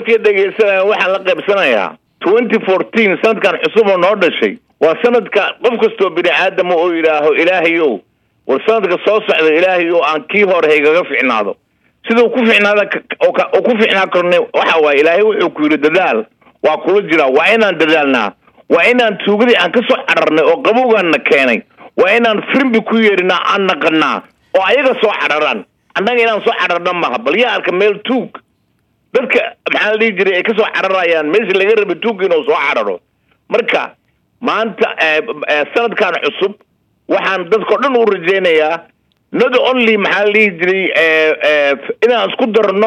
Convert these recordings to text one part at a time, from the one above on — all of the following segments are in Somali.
dadkii dhegaysanaya waxaan la qaybsanayaa twenty fourteen sanadkan cusub oo noo dhashay waa sanadka qof kastoo bini aadama oo yidhaaho ilaahayow war sanadka soo socda ilaahayow aan kii hore haygaga ficnaado siduu ku ficnaada oo ku ficnaa karna waxa waaye ilaahay wuxuu ku yidhi dadaal waa kula jiraa waa inaan dadaalnaa waa inaan tuugadii aan ka soo cararnay oo qabowgaanna keenay waa inaan firimbi ku yeerinaa aan naqanaa oo ayaga soo cararaan annaga inaan soo cararna maha bal yaa arka meel tuug dadka maxaa la dhihi jiray ay ka soo cararayaan meeshii laga rabay tuugga inuu soo cararo marka maanta sanadkan cusub waxaan dadkao dhan u rajaynayaa not only maxaa la dhihi jiray inaan isku darno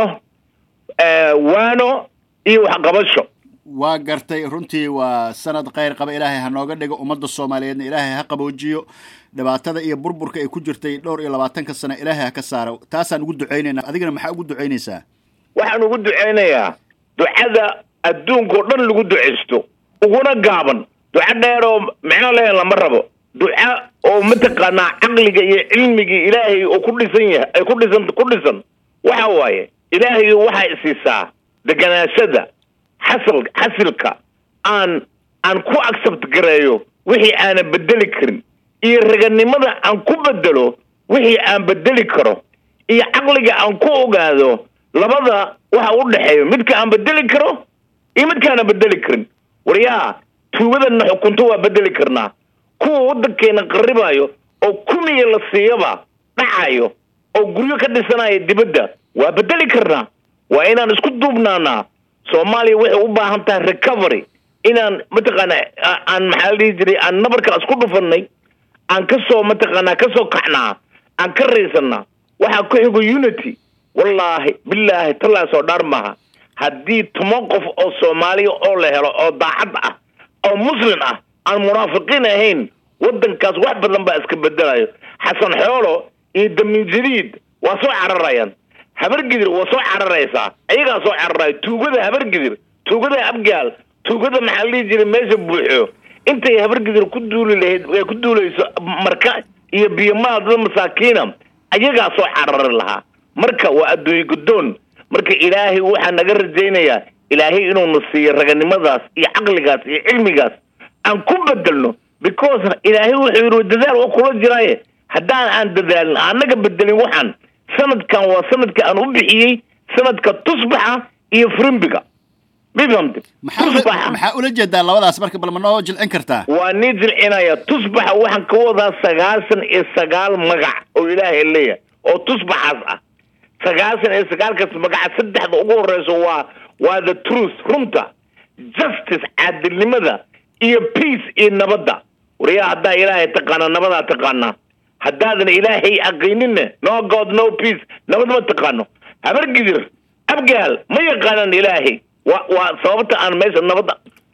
waano iyo waxqabasho waa gartay runtii waa sanad kheyr qaba ilaahay ha nooga dhigo ummadda soomaaliyeedna ilaahay ha qaboojiyo dhibaatada iyo burburka ay ku jirtay dhowr iyo labaatanka sano ilaahay ha ka saaro taasaan ugu ducaynaynaa adigana maxaa ugu ducaynaysaa waxaan ugu ducaynayaa ducada adduunka oo dhan lagu ducaysto uguna gaaban duco dheer oo micno lehen lama rabo duca oo mataqaanaa caqliga iyo cilmigii ilaahay oo ku dhisan yahay ay ku dhisan ku dhisan waxa waaye ilaahay waxay isiisaa deganaashada xasal xasilka aan aan ku accept gareeyo wixii aanan bedeli karin iyo raganimada aan ku bedelo wixii aan bedeli karo iyo caqliga aan ku ogaado labada waxa u dhexeeyo midka aan bedeli karo iyo midkaana bedeli karin waryaa tuugadana xukunto waa bedeli karnaa kuwa waddankeena qarribayo oo kumiya la siiyaba dhacayo oo guryo ka dhisanaya dibadda waa bedeli karnaa waa inaan isku duubnaanaa soomaaliya waxay u baahan tahay recovery inaan mataqaana aan maxaa la dhihi jiray aan nabarka isku dhufanay aan kasoo mataqaanaa kasoo kaxnaa aan ka raysanaa waxaa ku xigo unity wallaahi bilaahi tallaas oo dhaar maaha haddii toban qof oo soomaaliya oo la helo oo daacad ah oo muslim ah aan munaafiqiin ahayn waddankaas wax badan baa iska bedelayo xasan xoolo iyo damin jadiid waa soo cararayaan habargidir waa soo cararaysaa ayagaa soo cararayo tuugada habargidir tuugada abgaal tuugada maxaa la dhihi jiray meesha buuxo intay habargidir ku duuli lahayd ay ku duulayso marka iyo biyomaal dad masaakiina ayagaa soo carari lahaa marka waa adduunye guddoon marka ilaahay waxaa naga rajaynayaa ilaahay inuuna siiyo raganimadaas iyo caqligaas iyo cilmigaas aan ku bedelno because ilaahay wuxuu yidhi dadaal waa kula jiraaye haddaan aan dadaalin annaga bedelin waxaan sanadkan waa sanadka aan u bixiyey sanadka tusbaxa iyo frimbiga mifhamte maxaa ula jeedaa labadaas marka bal ma noo jilcin kartaa waa nii jilcinaya tusbaxa waxaan ka wadaa sagaasan iyo sagaal magac oo ilaahay leeyahay oo tusbaxaas ah sagaasan iyo sagaalkaas magaca saddexda ugu horeyso waa waa the truth runta justice caadilnimada iyo peace iyo nabadda wariyaa haddaa ilaahay taqaanaa nabadaa taqaanaa haddaadan ilaahay aqayninne no god no peace nabad ma taqaano habargidir abgaal ma yaqaanaan ilaahay wa waa sababta aan meesha nabadda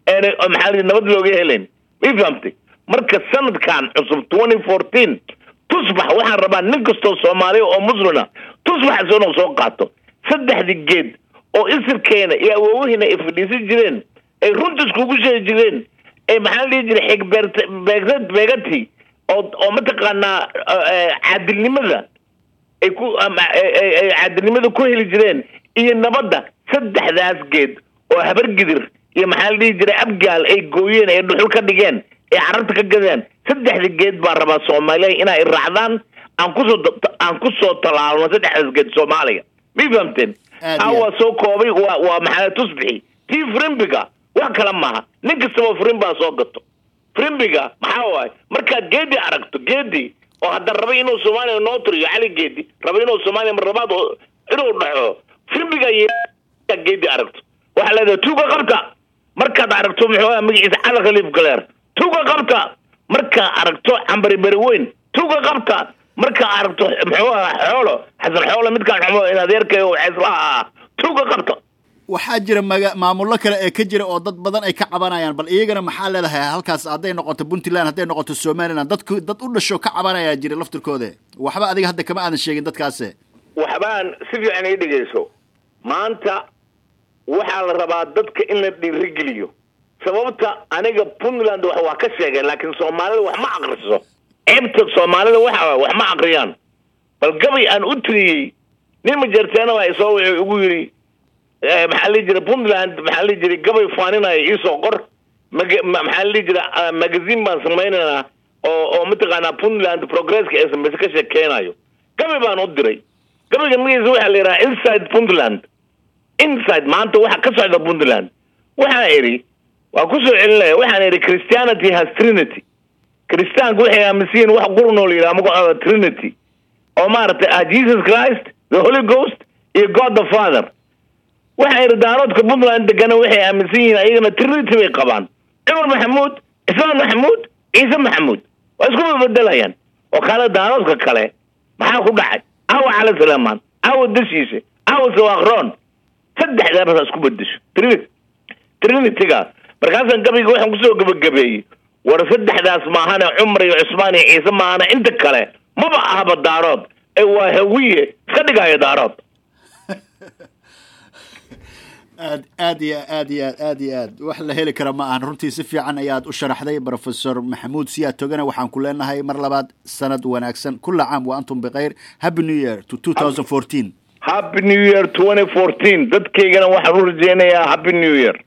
maxaa lii nabad looga helayn ma fahamtay marka sanadkan cusub twenty fourteen tusbax waxaan rabaa nin kastoo soomaaliya oo muslina tusbax isagoo soo qaato saddexdii geed oo isirkeena iyo awoowahiina ay fadhiisan jireen ay runta iskugu sheegi jireen ee maxaa la dhihi jiray xig beert beegati oo oo mataqaanaa caadilnimada ay ku caadilnimada ku heli jireen iyo nabadda saddexdaas geed oo habargidir iyo maxaa la dhihi jiray abgaal ay gooyeen ay dhuxul ka dhigeen ay carabta ka gadeen saddexda geed baa rabaa soomaaliya inay raacdaan aan kusoo aan kusoo talaalno saddexdaas geed soomaaliya ma fahamteen taa waa soo koobay waa waa maxaa tusbixi tii frimbiga wax kale maaha nin kastaba frimbaa soo gato frimbiga maxaa waaye markaad geedi aragto geedi oo hadda rabay inuu soomaaliya noo tiriyo cali geedi rabay inuu soomaaliya marlabaad inuu dhaxo frimbiga geedi aragto waxaa leedahay tuuga qabta markaad aragto muxuu magaciisa cali khaliif galeer tuuga qabta markaa aragto cambari beri weyn tuuga qabta markaa aragto muxuu ahaa xoolo xasan xoolo midkaan xumo in adeerkay xeeslaha ah tuuga qabta waxaa jira maga maamullo kale ee ka jira oo dad badan ay ka cabanayaan bal iyagana maxaa leedahay halkaas hadday noqoto puntland hadday noqoto somaliland dadku dad u dhasho ka cabanayaa jira laftirkooda waxba adiga hadda kama aadan sheegin dadkaase waxbaan si fiican ii dhegeyso maanta waxaa la rabaa dadka in la dhiirigeliyo sababta aniga puntland wax waa ka sheegeen laakiin soomaalida wax ma akriso ceebta soomaalida waxa wax ma akriyaan bal gabay aan u tiriyey nin majeerteena baa isoo wuxuu igu yidhi maxaa la dhihi jiray puntland maxaa la dhihi jiray gabay faaninaya iisoo qor mag- ma- maxaa la dhihi jiray magazine baan samaynaynaa oo oo mataqaanaa puntland progresska ee samayse ka sheekeynayo gabay baan u diray gabayga magaciisa waxaa la yidhaha inside puntland inside maanta waxa ka socda puntland waxaan idhi waa kusoo celinaya waxaan idhi christianity has trinity kristaanku waxay aaminsan yihiin wax qurunoo la yidhaha magacooda trinity oo maaragtay ah jesus christ the holy ghost iyo god the father waxaa idhi daaroodka puntland degana waxay aaminsan yihiin ayagana trinity bay qabaan cumar maxamuud islaan maxamuud ciise maxamuud waa isku bedelayaan oo kale daaroodka kale maxaa ku dhacay aawa cali salaamaan aawa dashiise aawa sawaaqroon saddexdaa basa isku bedesho trinity trinityga markaasaan gabayga waxaan kusoo gebagabeeyey war saddexdaas maahane cumar iyo cusmaan iyo ciise maahane inta kale maba ahaba daarood ee waa hawiye iska dhigaayo daarood aad aad iyo aad iyo aad aad iyo aad wax la heli kara ma ahan runtii si fiican ayaad u sharaxday professor maxamuud siyaad togana waxaan ku leenahay mar labaad sanad wanaagsan kula caam wa antum bikhayr happy new year to two thousand fourteen happy new year twenty fourteen dadkaygana waxaan u rajeynayaa happy new year